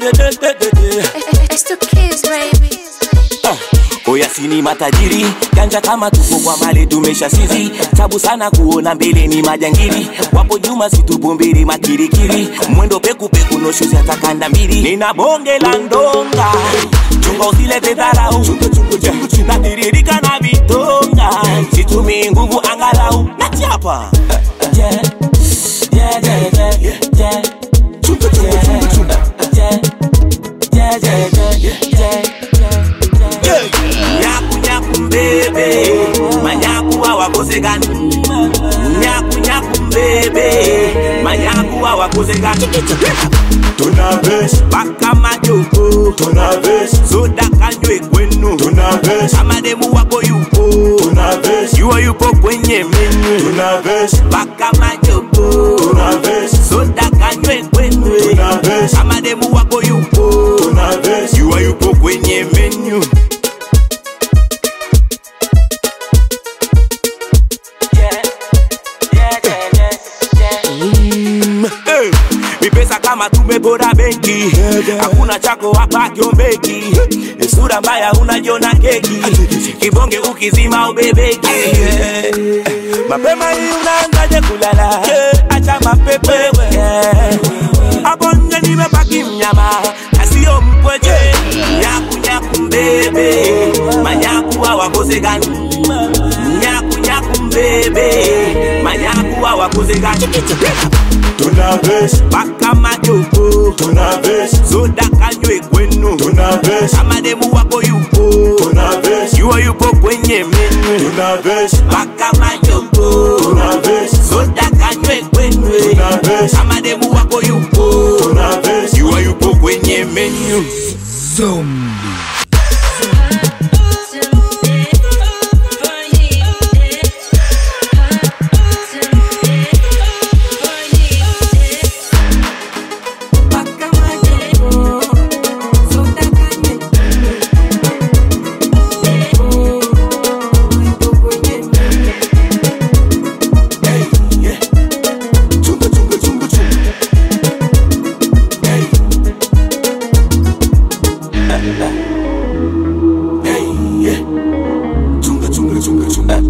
de de de de de. It's the kids, baby. Oya sini matajiri janja kama tuko kwa mali tumesha sizi tabu sana kuona mbele ni majangili wapo nyuma situbumbiri makirikiri mwendo peku peku no shoes atakanda mbili nina bonge la ndonga chunga usilete dharau natiririka na vitonga situmii nguvu angalau nachapa yeah. Yeah, yeah, yeah, yeah, yeah. Yeah, yeah, yeah, yeah, yeah, yeah. Nyaku nyaku mbebe manyaku hawakosekani nyaku nyaku mbebe manyaku hawakosekani Tuna bes, paka majoko tuna bes, soda kanywe kwenu tuna bes, kama demu wako yupo tuna bes, yuo yupo kwenye menyu tuna bes, paka majoko tuna bes, soda kanywe kwenu tuna bes, kama demu wako yupo tuna bes. yuo yupo kwenye menyu Eh, ni pesa kama tumebora benki hakuna chako hapa kiombeki Ni sura mbaya unajiona keki kibonge ukizima ubebeki mapema hii unaanzaje kulala acha mapepe Yeah. hapo nje nimebaki mnyama na sio mpweche nyaku nyaku mbebe manyaku hawakosekani nyaku nyaku mbebe manyaku hawakosekani Tuna bes, paka majoko tuna bes, soda kanywe kwenu tuna bes, kama demu wako yupo tuna bes, yuo yupo kwenye menyu tuna bes, paka majoko tuna bes, soda kanywe kwenu tuna bes, kama demu wako yupo tuna bes. yuo yupo kwenye menyu Chunga, chunga, chunga, chunga. Hey, yeah. Chunga, chunga, chunga, chunga.